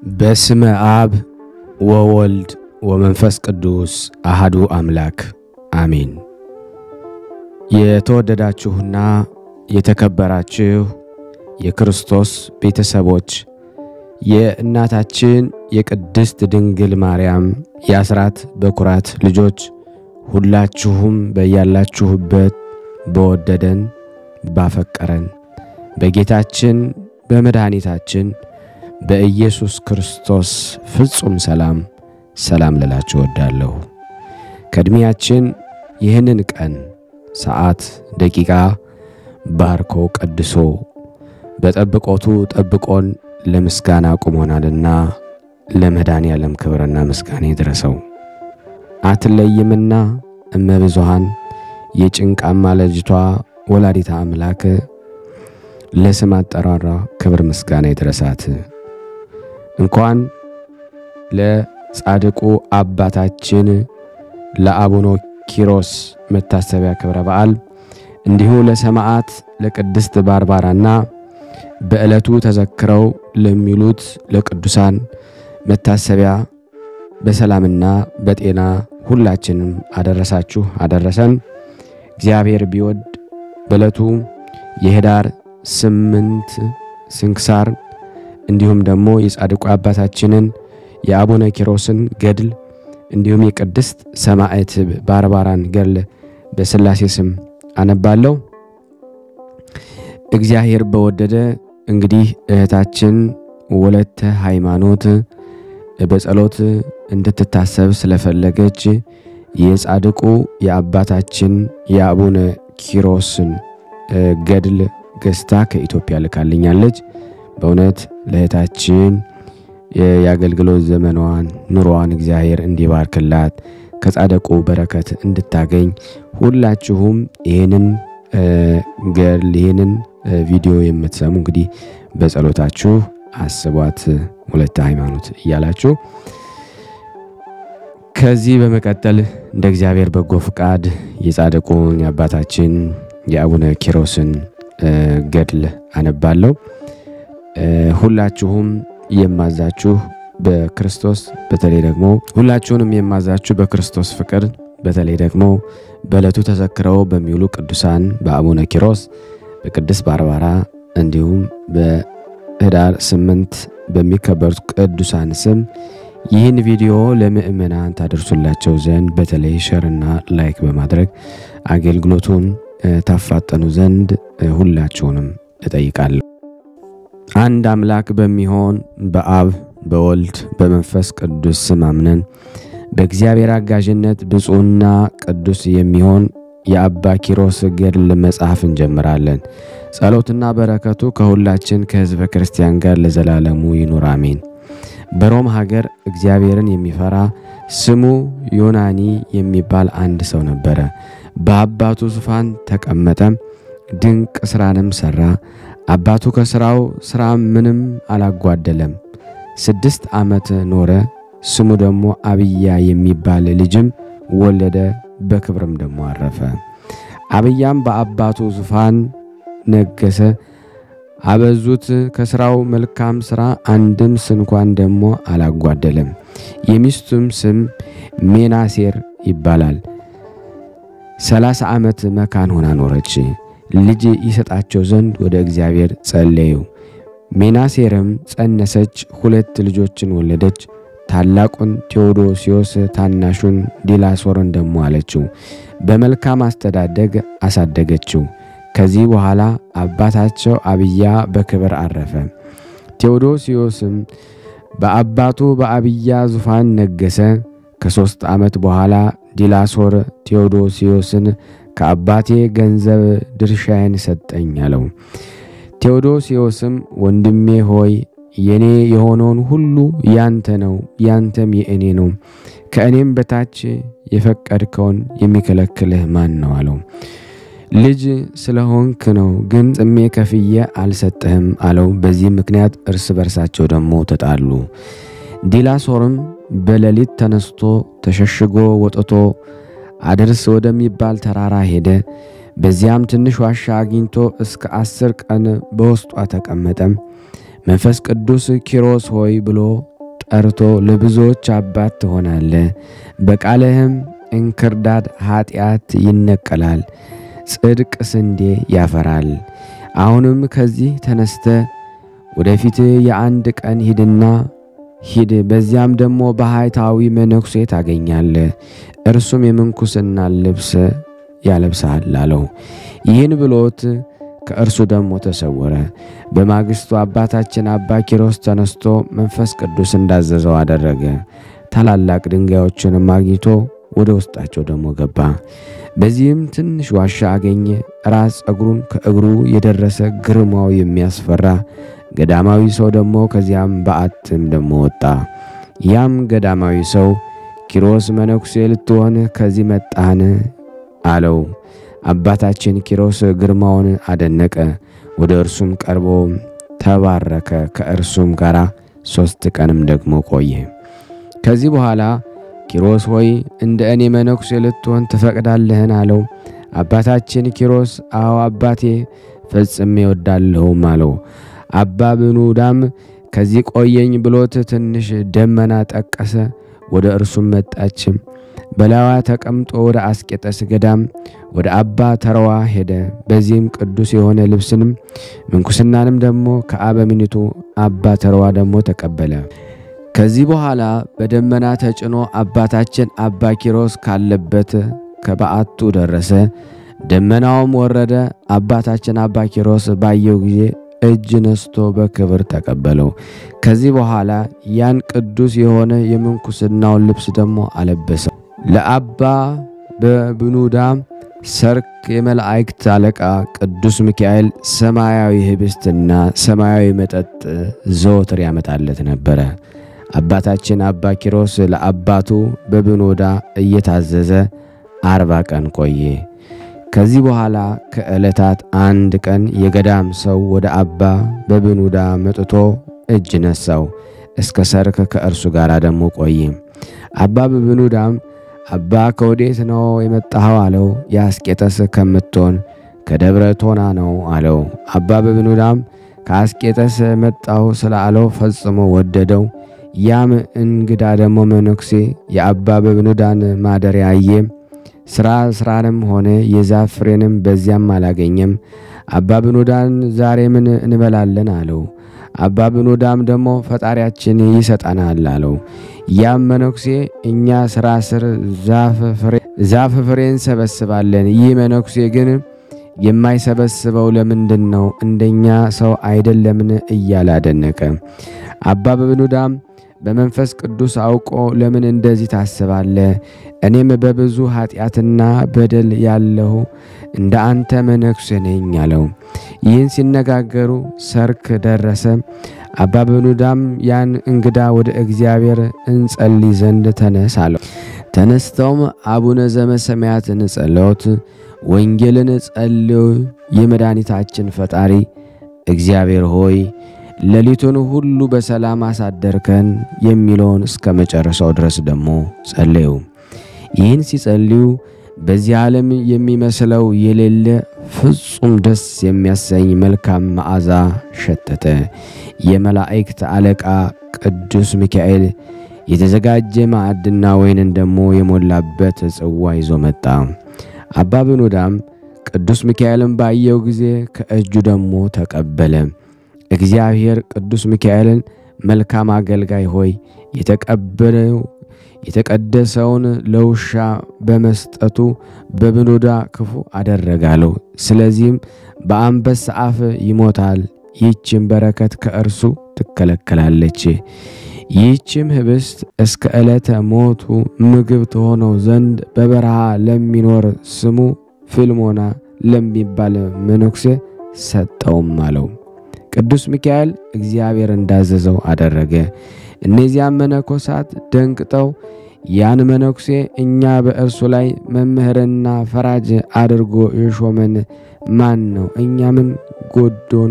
በስመ አብ ወወልድ ወመንፈስ ቅዱስ አሃዱ አምላክ አሜን። የተወደዳችሁና የተከበራችሁ የክርስቶስ ቤተሰቦች የእናታችን የቅድስት ድንግል ማርያም የአስራት በኩራት ልጆች ሁላችሁም በያላችሁበት በወደደን ባፈቀረን በጌታችን በመድኃኒታችን በኢየሱስ ክርስቶስ ፍጹም ሰላም ሰላም ልላችሁ እወዳለሁ። ከዕድሜያችን ይህንን ቀን ሰዓት፣ ደቂቃ ባርኮ ቀድሶ በጠብቆቱ ጠብቆን ለምስጋና አቁሞናልና ለመድኃኔ ዓለም ክብርና ምስጋና ይድረሰው። አትለይምና እመብዙሃን የጭንቃማ ልጅቷ ወላዲታ አምላክ ለስም አጠራሯ ክብር ምስጋና ይድረሳት። እንኳን ለጻድቁ አባታችን ለአቡነ ኪሮስ መታሰቢያ ክብረ በዓል እንዲሁ ለሰማዕት ለቅድስት ባርባራና በዕለቱ ተዘክረው ለሚሉት ለቅዱሳን መታሰቢያ በሰላምና በጤና ሁላችንም አደረሳችሁ አደረሰን። እግዚአብሔር ቢወድ በዕለቱ የኅዳር ስምንት ስንክሳር እንዲሁም ደግሞ የጻድቁ አባታችንን የአቡነ ኪሮስን ገድል እንዲሁም የቅድስት ሰማዕት ባርባራን ገድል በሥላሴ ስም አነባለሁ። እግዚአብሔር በወደደ እንግዲህ እህታችን ወለተ ሃይማኖት በጸሎት እንድትታሰብ ስለፈለገች የጻድቁ የአባታችን የአቡነ ኪሮስን ገድል ገዝታ ከኢትዮጵያ ልካልኛለች። በእውነት ለእህታችን የአገልግሎት ዘመኗን ኑሮዋን እግዚአብሔር እንዲባርክላት ከጻድቁ በረከት እንድታገኝ ሁላችሁም ይህንን ገድል ይህንን ቪዲዮ የምትሰሙ እንግዲህ በጸሎታችሁ አስቧት ወለተ ሃይማኖት እያላችሁ ከዚህ በመቀጠል እንደ እግዚአብሔር በጎ ፍቃድ የጻድቁን የአባታችን የአቡነ ኪሮስን ገድል አነባለሁ። ሁላችሁም የማዛችሁ በክርስቶስ በተለይ ደግሞ ሁላችሁንም የማዛችሁ በክርስቶስ ፍቅር በተለይ ደግሞ በዕለቱ ተዘክረው በሚውሉ ቅዱሳን በአቡነ ኪሮስ በቅድስት ባርባራ እንዲሁም በኅዳር ስምንት በሚከበሩት ቅዱሳን ስም ይህን ቪዲዮ ለምእመናን ታደርሱላቸው ዘንድ በተለይ ሸርና ላይክ በማድረግ አገልግሎቱን ታፋጠኑ ዘንድ ሁላችሁንም እጠይቃለሁ። አንድ አምላክ በሚሆን በአብ በወልድ በመንፈስ ቅዱስ ስም አምነን በእግዚአብሔር አጋዥነት ብፁዕና ቅዱስ የሚሆን የአባ ኪሮስ ገድል መጽሐፍ እንጀምራለን። ጸሎትና በረከቱ ከሁላችን ከሕዝበ ክርስቲያን ጋር ለዘላለሙ ይኑር አሜን። በሮም ሀገር እግዚአብሔርን የሚፈራ ስሙ ዮናኒ የሚባል አንድ ሰው ነበረ። በአባቱ ዙፋን ተቀመጠ፣ ድንቅ ሥራንም ሠራ። አባቱ ከሥራው ሥራ ምንም አላጓደለም። ስድስት ዓመት ኖረ። ስሙ ደግሞ አብያ የሚባል ልጅም ወለደ። በክብርም ደግሞ አረፈ። አብያም በአባቱ ዙፋን ነገሰ። አበዙት። ከሥራው መልካም ሥራ አንድም ስንኳን ደግሞ አላጓደለም። የሚስቱም ስም ሜናሴር ይባላል። ሰላሳ ዓመት መካን ሆና ኖረች። ልጅ ይሰጣቸው ዘንድ ወደ እግዚአብሔር ጸለዩ። ሜናሴርም ጸነሰች፣ ሁለት ልጆችን ወለደች። ታላቁን ቴዎዶሲዮስ ታናሹን ዲላሶርን ደሞ አለችው። በመልካም አስተዳደግ አሳደገችው። ከዚህ በኋላ አባታቸው አብያ በክብር አረፈ። ቴዎዶሲዮስም በአባቱ በአብያ ዙፋን ነገሰ። ከሦስት ዓመት በኋላ ዲላሶር ቴዎዶሲዮስን ከአባቴ ገንዘብ ድርሻዬን ሰጠኝ አለው። ቴዎዶሲዮስም ወንድሜ ሆይ የኔ የሆነውን ሁሉ ያንተ ነው፣ ያንተም የእኔ ነው። ከእኔም በታች የፈቀድከውን የሚከለክልህ ማን ነው አለው። ልጅ ስለሆንክ ነው፣ ግን ጽሜ ከፍዬ አልሰጥህም አለው። በዚህ ምክንያት እርስ በርሳቸው ደግሞ ተጣሉ። ዲላሶርም በሌሊት ተነስቶ ተሸሽጎ ወጥቶ አድርስ ወደሚባል ተራራ ሄደ። በዚያም ትንሽ ዋሻ አግኝቶ እስከ አስር ቀን በውስጧ ተቀመጠ። መንፈስ ቅዱስ ኪሮስ ሆይ ብሎ ጠርቶ ለብዙዎች አባት ትሆናለህ። በቃልህም እንክርዳድ ኃጢአት ይነቀላል፣ ጽድቅ ስንዴ ያፈራል። አሁንም ከዚህ ተነስተ ወደፊት የአንድ ቀን ሂድና ሂድ፣ በዚያም ደግሞ ባህታዊ መነኩሴ ታገኛለህ፣ እርሱም የምንኩስና ልብስ ያለብስሃል አለው። ይህን ብሎት ከእርሱ ደግሞ ተሰወረ። በማግስቱ አባታችን አባ ኪሮስ ተነስቶ መንፈስ ቅዱስ እንዳዘዘው አደረገ። ታላላቅ ድንጋዮችንም አግኝቶ ወደ ውስጣቸው ደግሞ ገባ። በዚህም ትንሽ ዋሻ አገኘ። ራስ ጸጉሩን ከእግሩ የደረሰ ግርማው የሚያስፈራ ገዳማዊ ሰው ደግሞ ከዚያም በዓትም ደግሞ ወጣ። ያም ገዳማዊ ሰው ኪሮስ መነኩሴ ልትሆን ከዚህ መጣህን? አለው። አባታችን ኪሮስ ግርማውን አደነቀ። ወደ እርሱም ቀርቦ ተባረከ። ከእርሱም ጋር ሦስት ቀንም ደግሞ ቆየ። ከዚህ በኋላ ኪሮስ ሆይ እንደ እኔ መነኩሴ ልትሆን ትፈቅዳለህን? አለው። አባታችን ኪሮስ አዎ አባቴ ፈጽሜ እወዳለሁም አለው። አባ ብኑዳም ከዚህ ቆየኝ ብሎት ትንሽ ደመና ጠቀሰ። ወደ እርሱም መጣች። በላዋ ተቀምጦ ወደ አስቄጠስ ገዳም ወደ አባ ተረዋ ሄደ። በዚህም ቅዱስ የሆነ ልብስንም ምንኩስናንም ደግሞ ከአበምኒቱ አባ ተረዋ ደግሞ ተቀበለ። ከዚህ በኋላ በደመና ተጭኖ አባታችን አባ ኪሮስ ካለበት ከበዓቱ ደረሰ። ደመናውም ወረደ። አባታችን አባ ኪሮስ ባየው ጊዜ እጅ ነስቶ በክብር ተቀበለው። ከዚህ በኋላ ያን ቅዱስ የሆነ የምንኩስናውን ልብስ ደግሞ አለበሰው። ለአባ በብኑዳም ሰርክ የመላእክት አለቃ ቅዱስ ሚካኤል ሰማያዊ ህብስትና ሰማያዊ መጠጥ ዘወትር ያመጣለት ነበረ። አባታችን አባ ኪሮስ ለአባቱ በብኑዳ እየታዘዘ አርባ ቀን ቆየ። ከዚህ በኋላ ከዕለታት አንድ ቀን የገዳም ሰው ወደ አባ በብኑዳ መጥቶ እጅ ነሳው። እስከ ሰርክ ከእርሱ ጋር ደግሞ ቆየ። አባ በብኑዳም አባ ከወዴት ነው የመጣኸው? አለው። የአስቄጠስ ከምትሆን ከደብረ ቶና ነው አለው። አባ በብኑዳም ከአስቄጠስ መጣሁ ስላለው ፈጽሞ ወደደው። ያም እንግዳ ደግሞ መነኩሴ የአባ በብኑዳን ማደሪያ አየ። ስራ ስራንም ሆነ የዛፍ ፍሬንም በዚያም አላገኘም። አባ ብኑዳን ዛሬ ምን እንበላለን አለው። አባ ብኑዳም ደግሞ ፈጣሪያችን ይሰጠናል አለው። ያም መነኩሴ እኛ ስራ ስር ዛፍ ፍሬ እንሰበስባለን፣ ይህ መነኩሴ ግን የማይሰበስበው ለምንድን ነው? እንደኛ ሰው አይደለምን? እያለ አደነቀ። አባ በብኑዳም በመንፈስ ቅዱስ አውቆ ለምን እንደዚህ ታስባለህ? እኔም በብዙ ኃጢአትና በደል ያለሁ እንደ አንተ መነኩሴ ነኝ አለው። ይህን ሲነጋገሩ ሰርክ ደረሰ። አባ በብኑዳም ያን እንግዳ ወደ እግዚአብሔር እንጸልይ ዘንድ ተነስ አለው። ተነስተውም አቡነ ዘበሰማያትን ጸሎት ወንጌልን ጸልዩ። የመድኃኒታችን ፈጣሪ እግዚአብሔር ሆይ ሌሊቱን ሁሉ በሰላም አሳደርከን የሚለውን እስከ መጨረሻው ድረስ ደግሞ ጸለዩ። ይህን ሲጸልዩ በዚህ ዓለም የሚመስለው የሌለ ፍጹም ደስ የሚያሰኝ መልካም መዓዛ ሸተተ። የመላእክት አለቃ ቅዱስ ሚካኤል የተዘጋጀ ማዕድና ወይንን ደግሞ የሞላበት ጽዋ ይዞ መጣ። አባ ብኑዳም ቅዱስ ሚካኤልን ባየው ጊዜ ከእጁ ደግሞ ተቀበለ። እግዚአብሔር ቅዱስ ሚካኤልን መልካም አገልጋይ ሆይ የተቀበለው የተቀደሰውን ለውሻ በመስጠቱ በብኑዳ ክፉ አደረጋለሁ። ስለዚህም በአንበሳ አፍ ይሞታል። ይህችም በረከት ከእርሱ ትከለከላለች። ይህችም ህብስት እስከ ዕለተ ሞቱ ምግብ ትሆነው ዘንድ በበረሃ ለሚኖር ስሙ ፊልሞና ለሚባል መነኩሴ ሰጠውም አለው። ቅዱስ ሚካኤል እግዚአብሔር እንዳዘዘው አደረገ። እነዚያም መነኮሳት ደንቅጠው ያን መነኩሴ እኛ በእርሱ ላይ መምህርና ፈራጅ አድርጎ የሾመን ማን ነው? እኛ ምን ጎዶን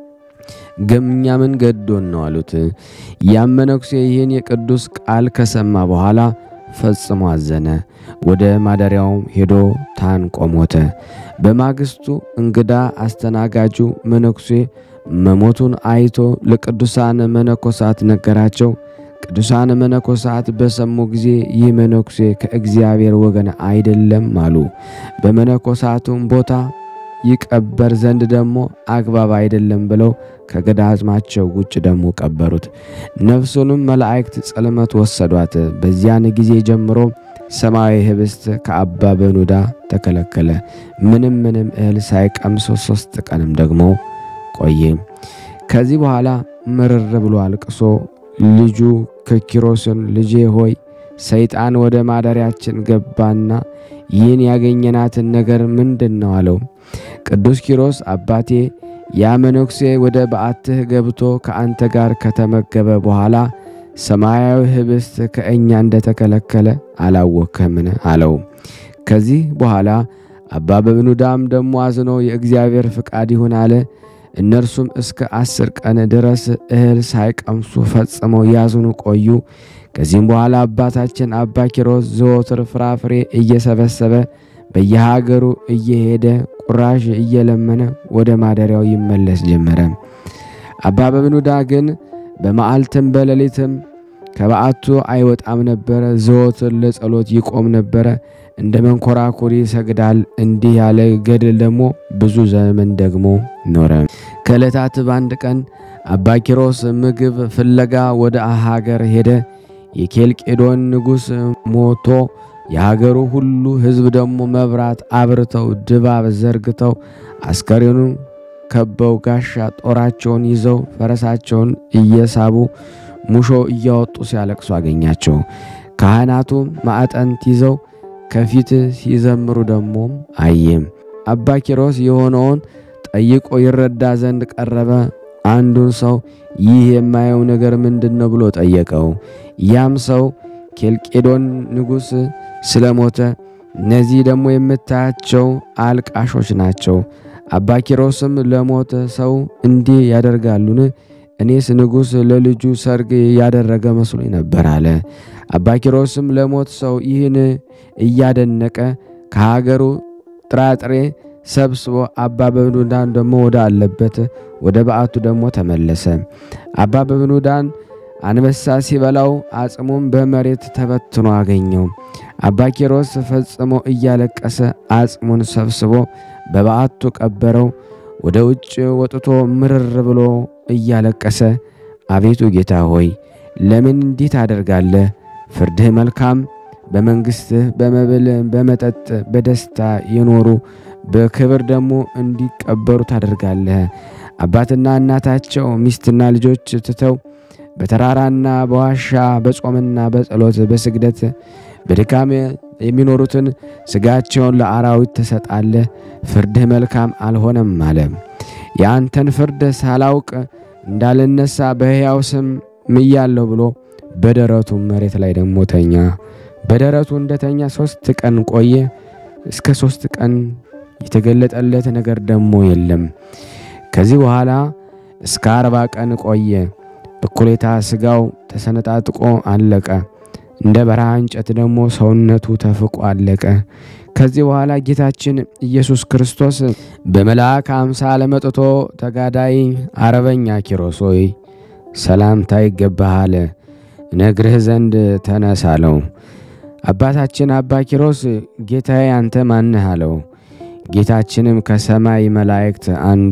እኛ ምን ገዶን ነው አሉት። ያም መነኩሴ ይህን የቅዱስ ቃል ከሰማ በኋላ ፈጽሞ አዘነ። ወደ ማደሪያውም ሄዶ ታንቆ ሞተ። በማግስቱ እንግዳ አስተናጋጁ መነኩሴ መሞቱን አይቶ ለቅዱሳን መነኮሳት ነገራቸው። ቅዱሳን መነኮሳት በሰሙ ጊዜ ይህ መነኩሴ ከእግዚአብሔር ወገን አይደለም አሉ። በመነኮሳቱም ቦታ ይቀበር ዘንድ ደግሞ አግባብ አይደለም ብለው ከገዳማቸው ውጭ ደግሞ ቀበሩት። ነፍሱንም መላእክት ጽልመት ወሰዷት። በዚያን ጊዜ ጀምሮ ሰማያዊ ህብስት ከአባ በኑዳ ተከለከለ። ምንም ምንም እህል ሳይቀምሶ ሶስት ቀንም ደግሞ ቆየ። ከዚህ በኋላ ምርር ብሎ አልቅሶ ልጁ ክኪሮስን ልጄ ሆይ ሰይጣን ወደ ማደሪያችን ገባና ይህን ያገኘናትን ነገር ምንድን ነው አለው። ቅዱስ ኪሮስ አባቴ ያ መነኩሴ ወደ በዓትህ ገብቶ ከአንተ ጋር ከተመገበ በኋላ ሰማያዊ ህብስት ከእኛ እንደተከለከለ አላወከምን አለው። ከዚህ በኋላ አባ በብኑዳም ደሞ አዝኖ የእግዚአብሔር ፍቃድ ይሁን አለ። እነርሱም እስከ አስር ቀን ድረስ እህል ሳይቀምሱ ፈጽመው ያዝኑ ቆዩ። ከዚህም በኋላ አባታችን አባ ኪሮስ ዘወትር ፍራፍሬ እየሰበሰበ በየሀገሩ እየሄደ ቁራሽ እየለመነ ወደ ማደሪያው ይመለስ ጀመረ። አባ በብኑዳ ግን በመዓልትም በሌሊትም ከበዓቱ አይወጣም ነበረ። ዘወትር ለጸሎት ይቆም ነበረ። እንደ መንኮራኩር ይሰግዳል። እንዲህ ያለ ገድል ደግሞ ብዙ ዘመን ደግሞ ኖረ። ከዕለታት በአንድ ቀን አባ ኪሮስ ምግብ ፍለጋ ወደ ሀገር ሄደ። የኬልቄዶን ንጉሥ ሞቶ የሀገሩ ሁሉ ሕዝብ ደግሞ መብራት አብርተው ድባብ ዘርግተው አስከሬኑን ከበው ጋሻ ጦራቸውን ይዘው ፈረሳቸውን እየሳቡ ሙሾ እያወጡ ሲያለቅሱ አገኛቸው። ካህናቱ ማዕጠንት ይዘው ከፊት ሲዘምሩ ደግሞ አየም። አባ ኪሮስ የሆነውን ጠይቆ ይረዳ ዘንድ ቀረበ። አንዱን ሰው ይህ የማየው ነገር ምንድን ነው ብሎ ጠየቀው። ያም ሰው ኬልቄዶን ንጉሥ ስለሞተ እነዚህ ደግሞ የምታያቸው አልቃሾች ናቸው። አባ ኪሮስም ለሞተ ሰው እንዲህ ያደርጋሉን? እኔስ ንጉሥ ለልጁ ሰርግ ያደረገ መስሎኝ ነበር አለ። አባ ኪሮስም ለሞት ሰው ይህን እያደነቀ ከሀገሩ ጥራጥሬ ሰብስቦ አባ በብኑዳን ደግሞ ወደ አለበት ወደ በዓቱ ደግሞ ተመለሰ። አባ በብኑዳን አንበሳ ሲበላው አጽሙም በመሬት ተበትኖ አገኘው። አባ ኪሮስ ፈጽሞ እያለቀሰ አጽሙን ሰብስቦ በበዓቱ ቀበረው። ወደ ውጭ ወጥቶ ምርር ብሎ እያለቀሰ አቤቱ ጌታ ሆይ ለምን እንዲህ ታደርጋለህ? ፍርድህ መልካም፣ በመንግሥትህ በመብል በመጠጥ በደስታ የኖሩ በክብር ደግሞ እንዲቀበሩ ታደርጋለህ። አባትና እናታቸው ሚስትና ልጆች ትተው በተራራና በዋሻ በጾምና በጸሎት በስግደት በድካም የሚኖሩትን ስጋቸውን ለአራዊት ትሰጣለህ። ፍርድህ መልካም አልሆነም አለ። የአንተን ፍርድ ሳላውቅ እንዳልነሳ በሕያው ስም ምያለሁ ብሎ በደረቱ መሬት ላይ ደግሞ ተኛ። በደረቱ እንደተኛ ሶስት ቀን ቆየ። እስከ ሶስት ቀን የተገለጠለት ነገር ደግሞ የለም። ከዚህ በኋላ እስከ አርባ ቀን ቆየ። እኩሌታ ስጋው ተሰነጣጥቆ አለቀ። እንደ በረሃ እንጨት ደግሞ ሰውነቱ ተፍቆ አለቀ። ከዚህ በኋላ ጌታችን ኢየሱስ ክርስቶስ በመልአክ አምሳል መጥቶ ተጋዳይ አረበኛ ኪሮስ ሆይ ሰላምታ ይገባሃል፣ ነግርህ ዘንድ ተነስ አለው። አባታችን አባ ኪሮስ ጌታዬ አንተ ማንህ አለው። ጌታችንም ከሰማይ መላእክት አንዱ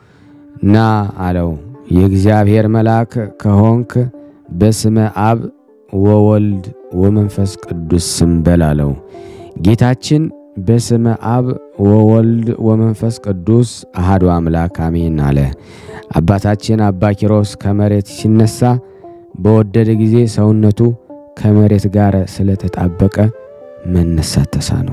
ና አለው። የእግዚአብሔር መልአክ ከሆንክ በስመ አብ ወወልድ ወመንፈስ ቅዱስ ስም በል አለው። ጌታችን በስመ አብ ወወልድ ወመንፈስ ቅዱስ አሃዱ አምላክ አሜን አለ። አባታችን አባ ኪሮስ ከመሬት ሲነሳ በወደደ ጊዜ ሰውነቱ ከመሬት ጋር ስለተጣበቀ መነሳት ተሳነው።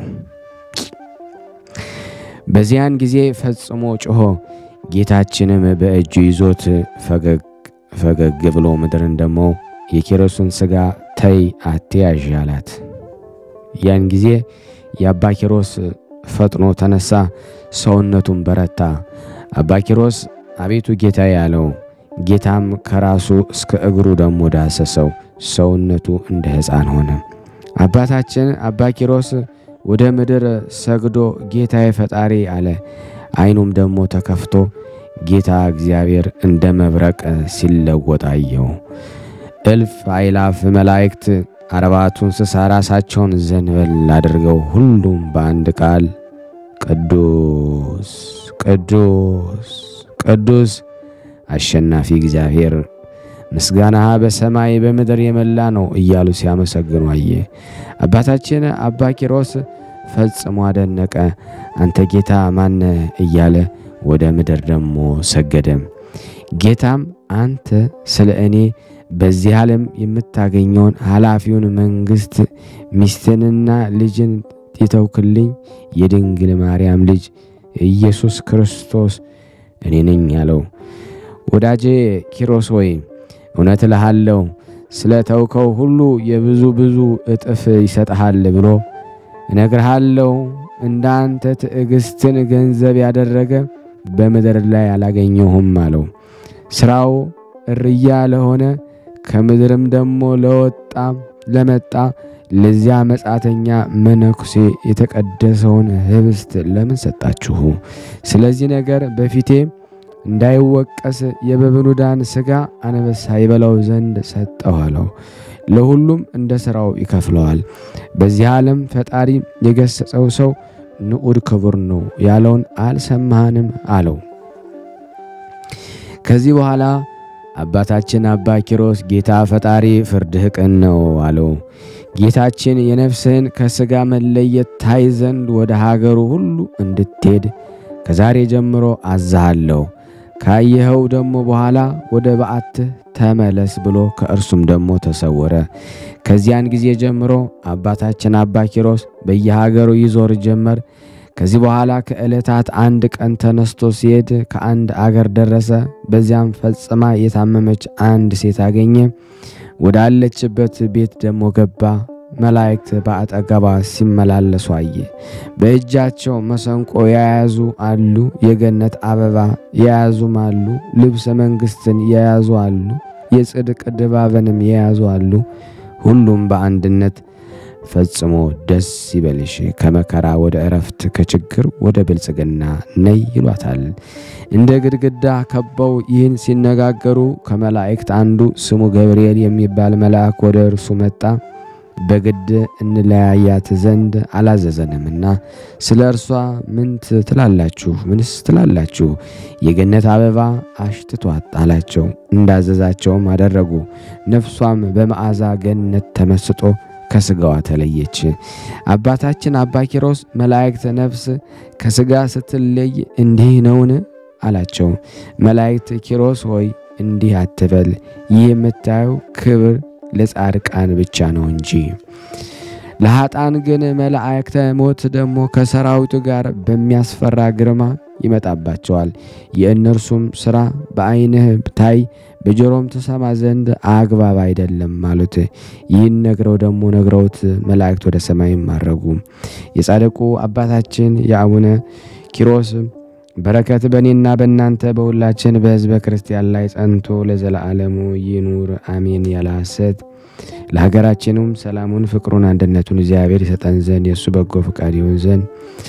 በዚያን ጊዜ ፈጽሞ ጮሆ ጌታችንም በእጁ ይዞት ፈገግ ፈገግ ብሎ ምድርን ደግሞ የኪሮስን ሥጋ ተይ አትያዥ አላት። ያን ጊዜ የአባ ኪሮስ ፈጥኖ ተነሳ፣ ሰውነቱን በረታ። አባ ኪሮስ አቤቱ ጌታዬ አለው። ጌታም ከራሱ እስከ እግሩ ደግሞ ዳሰሰው፣ ሰውነቱ እንደ ሕፃን ሆነ። አባታችን አባ ኪሮስ ወደ ምድር ሰግዶ ጌታዬ ፈጣሪ አለ። ዓይኑም ደግሞ ተከፍቶ ጌታ እግዚአብሔር እንደ መብረቅ ሲለወጥ አየው። እልፍ አይላፍ መላእክት አርባቱ እንስሳ ራሳቸውን ዘንበል አድርገው ሁሉም በአንድ ቃል ቅዱስ ቅዱስ ቅዱስ አሸናፊ እግዚአብሔር ምስጋና በሰማይ በምድር የመላ ነው እያሉ ሲያመሰግኑ አየ። አባታችን አባ ኪሮስ ፈጽሞ አደነቀ። አንተ ጌታ ማነ እያለ ወደ ምድር ደግሞ ሰገደ። ጌታም አንተ ስለ እኔ በዚህ ዓለም የምታገኘውን ኃላፊውን መንግሥት ሚስትንና ልጅን የተውክልኝ የድንግል ማርያም ልጅ ኢየሱስ ክርስቶስ እኔ ነኝ አለው። ወዳጄ ኪሮስ ሆይ እውነት እልሃለሁ ስለ ተውከው ሁሉ የብዙ ብዙ እጥፍ ይሰጥሃል ብሎ እነግርሃለሁ። እንዳንተ ትዕግስትን ገንዘብ ያደረገ በምድር ላይ አላገኘሁም አለው። ሥራው እርያ ለሆነ ከምድርም ደግሞ ለወጣ ለመጣ ለዚያ መጻተኛ መነኩሴ የተቀደሰውን ኅብስት ለምን ሰጣችሁ? ስለዚህ ነገር በፊቴ እንዳይወቀስ የበብኑዳን ሥጋ አንበሳ ይበላው ዘንድ ሰጠው አለው። ለሁሉም እንደ ሥራው ይከፍለዋል። በዚህ ዓለም ፈጣሪ የገሰጸው ሰው ንዑድ ክቡር ነው ያለውን አልሰማህንም አለው። ከዚህ በኋላ አባታችን አባ ኪሮስ ጌታ ፈጣሪ ፍርድህ ቅን ነው አለው። ጌታችን የነፍስህን ከሥጋ መለየት ታይ ዘንድ ወደ ሀገሩ ሁሉ እንድትሄድ ከዛሬ ጀምሮ አዛሃለሁ። ካየኸው ደግሞ በኋላ ወደ በዓትህ ተመለስ ብሎ ከእርሱም ደግሞ ተሰወረ። ከዚያን ጊዜ ጀምሮ አባታችን አባ ኪሮስ በየሀገሩ ይዞር ጀመር። ከዚህ በኋላ ከዕለታት አንድ ቀን ተነስቶ ሲሄድ ከአንድ አገር ደረሰ። በዚያም ፈጽማ የታመመች አንድ ሴት አገኘ። ወዳለችበት ቤት ደግሞ ገባ። መላእክት በአጠገቧ ሲመላለሱ አየ። በእጃቸው መሰንቆ የያዙ አሉ፣ የገነት አበባ የያዙም አሉ፣ ልብሰ መንግሥትን የያዙ አሉ፣ የጽድቅ ድባብንም የያዙ አሉ። ሁሉም በአንድነት ፈጽሞ ደስ ይበልሽ፣ ከመከራ ወደ እረፍት፣ ከችግር ወደ ብልጽግና ነይ ይሏታል። እንደ ግድግዳ ከበው ይህን ሲነጋገሩ ከመላእክት አንዱ ስሙ ገብርኤል የሚባል መልአክ ወደ እርሱ መጣ። በግድ እንለያያት ዘንድ አላዘዘንምና ስለ እርሷ ምን ትላላችሁ? ምንስ ትላላችሁ? የገነት አበባ አሽትቷት አላቸው። እንዳዘዛቸውም አደረጉ። ነፍሷም በመዓዛ ገነት ተመስጦ ከስጋዋ ተለየች። አባታችን አባ ኪሮስ መላእክት ነፍስ ከስጋ ስትለይ እንዲህ ነውን? አላቸው። መላእክት ኪሮስ ሆይ እንዲህ አትበል፣ ይህ የምታየው ክብር ለጻድቃን ብቻ ነው እንጂ ለኃጣን ግን መላእክተ ሞት ደግሞ ከሰራዊቱ ጋር በሚያስፈራ ግርማ ይመጣባቸዋል። የእነርሱም ሥራ በዓይንህ ታይ በጆሮም ትሰማ ዘንድ አግባብ አይደለም አሉት። ይህን ነግረው ደግሞ ነግረውት መላእክት ወደ ሰማይ ማረጉ። የጻድቁ አባታችን የአቡነ ኪሮስ በረከት በእኔና በእናንተ በሁላችን በሕዝበ ክርስቲያን ላይ ጸንቶ ለዘለዓለሙ ይኑር አሜን። ያለ ሐሰት ለሀገራችንም ሰላሙን፣ ፍቅሩን፣ አንድነቱን እግዚአብሔር ይሰጠን ዘንድ የእሱ በጎ ፈቃድ ይሆን ዘንድ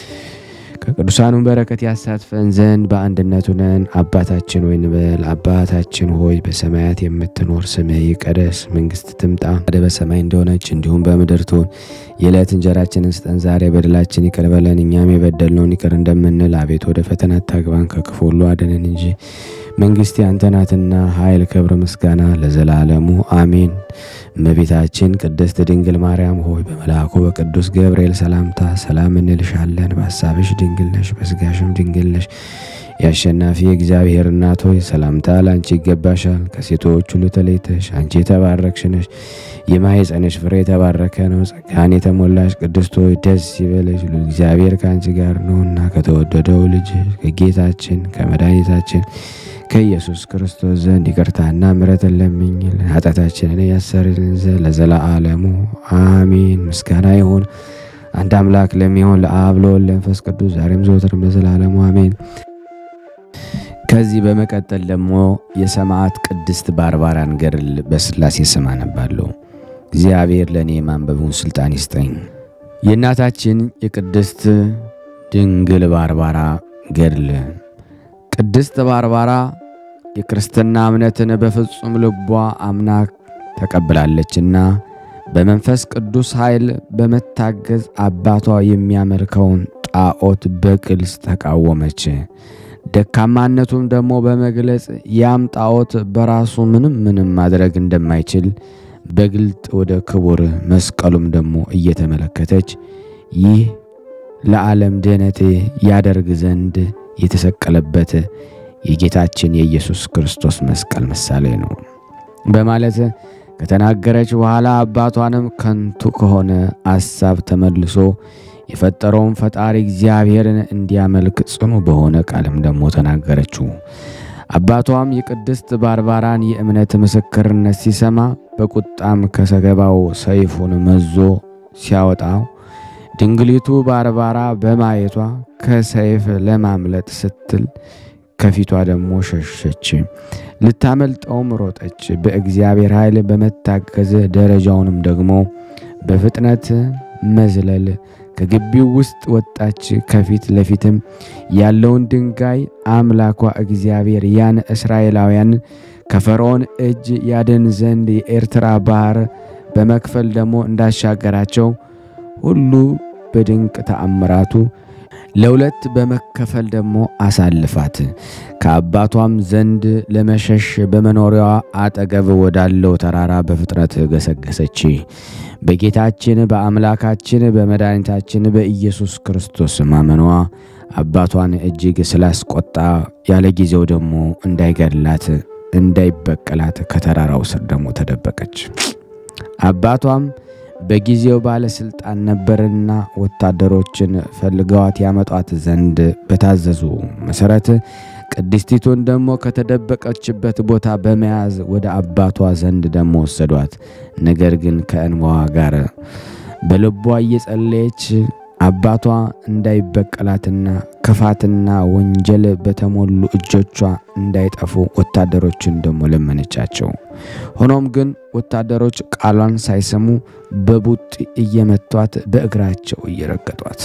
ከቅዱሳኑም በረከት ያሳትፈን ዘንድ በአንድነቱ ነን። አባታችን ሆይ እንበል። አባታችን ሆይ በሰማያት የምትኖር ስምህ ይቀደስ፣ መንግስት ትምጣ፣ ፈቃድህ በሰማይ እንደሆነች እንዲሁም በምድር ትሁን። የዕለት እንጀራችንን ስጠን ዛሬ፣ በደላችን ይቅር በለን እኛም የበደልነውን ይቅር እንደምንል፣ አቤቱ ወደ ፈተና አታግባን ከክፉ ሁሉ አድነን እንጂ መንግስት ያንተ ናትና ኃይል፣ ክብር፣ ምስጋና ለዘላለሙ አሜን። እመቤታችን ቅድስት ድንግል ማርያም ሆይ በመልአኩ በቅዱስ ገብርኤል ሰላምታ ሰላም እንልሻለን። በሐሳብሽ ድንግል ነሽ፣ በስጋሽም ድንግል ነሽ። የአሸናፊ እግዚአብሔር እናት ሆይ ሰላምታ ለአንቺ ይገባሻል። ከሴቶች ሁሉ ተለይተሽ አንቺ የተባረክሽ ነሽ፣ የማኅፀንሽ ፍሬ የተባረከ ነው። ጸጋን የተሞላሽ ቅድስት ሆይ ደስ ይበለሽ፣ እግዚአብሔር ከአንቺ ጋር ነውና ከተወደደው ልጅ ከጌታችን ከመድኃኒታችን ከኢየሱስ ክርስቶስ ዘንድ ይቅርታና ምሕረትን ለምኝልን ኃጢአታችንን ያሰርልን ዘንድ ለዘላለሙ አሜን። ምስጋና ይሁን አንድ አምላክ ለሚሆን ለአብ ለወልድ ለመንፈስ ቅዱስ ዛሬም ዘወትርም ለዘላለሙ አሜን። ከዚህ በመቀጠል ደግሞ የሰማዕት ቅድስት ባርባራን ገድል በሥላሴ ስም አነባለሁ። እግዚአብሔር ለእኔ ማንበቡን ሥልጣን ይስጠኝ። የእናታችን የቅድስት ድንግል ባርባራ ገድል ቅድስት ባርባራ የክርስትና እምነትን በፍጹም ልቧ አምና ተቀብላለችና በመንፈስ ቅዱስ ኃይል በመታገዝ አባቷ የሚያመልከውን ጣዖት በግልጽ ተቃወመች። ደካማነቱም ደግሞ በመግለጽ ያም ጣዖት በራሱ ምንም ምንም ማድረግ እንደማይችል በግልጥ ወደ ክቡር መስቀሉም ደግሞ እየተመለከተች ይህ ለዓለም ድኅነት ያደርግ ዘንድ የተሰቀለበት የጌታችን የኢየሱስ ክርስቶስ መስቀል ምሳሌ ነው በማለት ከተናገረች በኋላ አባቷንም ከንቱ ከሆነ አሳብ ተመልሶ የፈጠረውን ፈጣሪ እግዚአብሔርን እንዲያመልክ ጽኑ በሆነ ቃልም ደግሞ ተናገረችው። አባቷም የቅድስት ባርባራን የእምነት ምስክርነት ሲሰማ በቁጣም ከሰገባው ሰይፉን መዞ ሲያወጣው ድንግሊቱ ባርባራ በማየቷ ከሰይፍ ለማምለጥ ስትል ከፊቷ ደግሞ ሸሸች። ልታመልጠውም ሮጠች። በእግዚአብሔር ኃይል በመታገዝ ደረጃውንም ደግሞ በፍጥነት መዝለል ከግቢው ውስጥ ወጣች። ከፊት ለፊትም ያለውን ድንጋይ አምላኳ እግዚአብሔር ያን እስራኤላውያን ከፈርዖን እጅ ያድን ዘንድ የኤርትራ ባህር በመክፈል ደግሞ እንዳሻገራቸው ሁሉ በድንቅ ተአምራቱ ለሁለት በመከፈል ደግሞ አሳልፋት ከአባቷም ዘንድ ለመሸሽ በመኖሪያዋ አጠገብ ወዳለው ተራራ በፍጥነት ገሰገሰች። በጌታችን በአምላካችን በመድኃኒታችን በኢየሱስ ክርስቶስ ማመኗ አባቷን እጅግ ስላስቆጣ ያለ ጊዜው ደግሞ እንዳይገድላት እንዳይበቀላት ከተራራው ስር ደግሞ ተደበቀች። አባቷም በጊዜው ባለስልጣን ነበርና ወታደሮችን ፈልገዋት ያመጧት ዘንድ በታዘዙ መሰረት ቅድስቲቱን ደግሞ ከተደበቀችበት ቦታ በመያዝ ወደ አባቷ ዘንድ ደግሞ ወሰዷት። ነገር ግን ከእንባዋ ጋር በልቧ እየጸለየች አባቷ እንዳይበቀላትና ክፋትና ወንጀል በተሞሉ እጆቿ እንዳይጠፉ ወታደሮችን ደግሞ ለመነቻቸው። ሆኖም ግን ወታደሮች ቃሏን ሳይሰሙ በቡጢ እየመቷት በእግራቸው እየረገጧት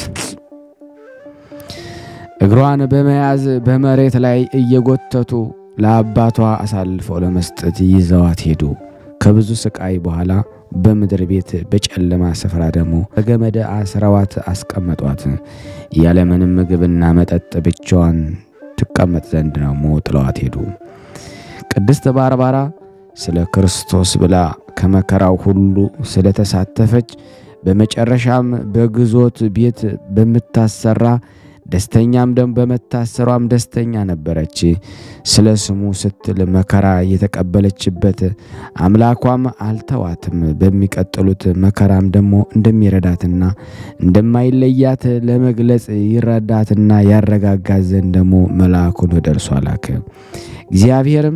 እግሯን በመያዝ በመሬት ላይ እየጎተቱ ለአባቷ አሳልፈው ለመስጠት ይዘዋት ሄዱ። ከብዙ ስቃይ በኋላ በምድር ቤት በጨለማ ስፍራ ደግሞ በገመድ አስረዋት አስቀመጧት። ያለምንም ምግብና መጠጥ ብቻዋን ትቀመጥ ዘንድ ደግሞ ጥለዋት ሄዱ። ቅድስት ባርባራ ስለ ክርስቶስ ብላ ከመከራው ሁሉ ስለተሳተፈች በመጨረሻም በግዞት ቤት በምታሰራ ደስተኛም ደም በመታሰሯም ደስተኛ ነበረች። ስለ ስሙ ስትል መከራ የተቀበለችበት አምላኳም አልተዋትም። በሚቀጥሉት መከራም ደግሞ እንደሚረዳትና እንደማይለያት ለመግለጽ ይረዳትና ያረጋጋት ዘንድ ደግሞ መልአኩን ወደ እርሷ ላከ። እግዚአብሔርም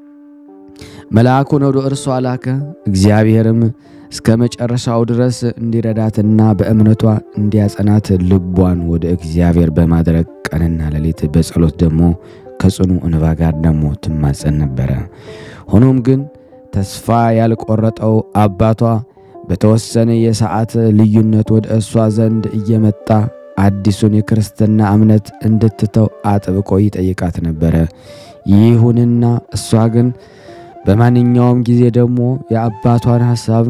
መልአኩን ወደ እርሷ ላከ። እግዚአብሔርም እስከ መጨረሻው ድረስ እንዲረዳትና በእምነቷ እንዲያጸናት ልቧን ወደ እግዚአብሔር በማድረግ ቀንና ሌሊት በጸሎት ደግሞ ከጽኑ እንባ ጋር ደግሞ ትማጸን ነበረ። ሆኖም ግን ተስፋ ያልቆረጠው አባቷ በተወሰነ የሰዓት ልዩነት ወደ እሷ ዘንድ እየመጣ አዲሱን የክርስትና እምነት እንድትተው አጥብቆ ይጠይቃት ነበረ። ይሁንና እሷ ግን በማንኛውም ጊዜ ደግሞ የአባቷን ሐሳብ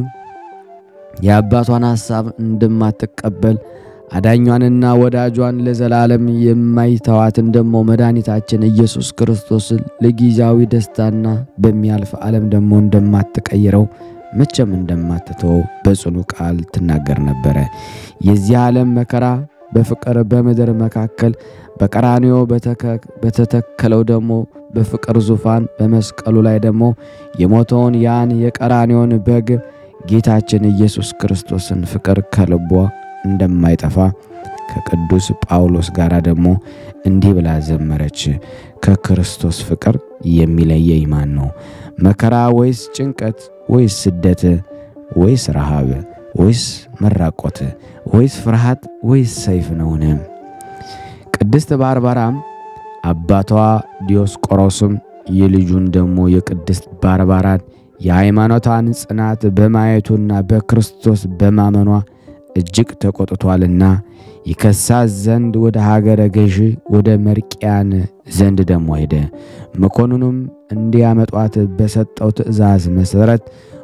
የአባቷን ሐሳብ እንደማትቀበል አዳኟንና ወዳጇን ለዘላለም የማይተዋትን ደግሞ መድኃኒታችን ኢየሱስ ክርስቶስን ለጊዜያዊ ደስታና በሚያልፍ ዓለም ደግሞ እንደማትቀይረው መቼም እንደማትተወው በጽኑ ቃል ትናገር ነበረ። የዚህ ዓለም መከራ በፍቅር በምድር መካከል በቀራንዮ በተተከለው ደግሞ በፍቅር ዙፋን በመስቀሉ ላይ ደግሞ የሞተውን ያን የቀራንዮን በግ ጌታችን ኢየሱስ ክርስቶስን ፍቅር ከልቧ እንደማይጠፋ ከቅዱስ ጳውሎስ ጋር ደግሞ እንዲህ ብላ ዘመረች። ከክርስቶስ ፍቅር የሚለየኝ ማን ነው? መከራ ወይስ ጭንቀት ወይስ ስደት ወይስ ረሃብ ወይስ መራቆት ወይስ ፍርሃት ወይስ ሰይፍ ነውን? ቅድስት ባርባራም አባቷ ዲዮስቆሮስም የልጁን ደግሞ የቅድስት ባርባራን የሃይማኖቷን ጽናት በማየቱና በክርስቶስ በማመኗ እጅግ ተቆጥቷልና ይከሳት ዘንድ ወደ ሀገረ ገዢ ወደ መርቅያን ዘንድ ደግሞ ሄደ። መኮንኑም እንዲያመጧት በሰጠው ትእዛዝ መሠረት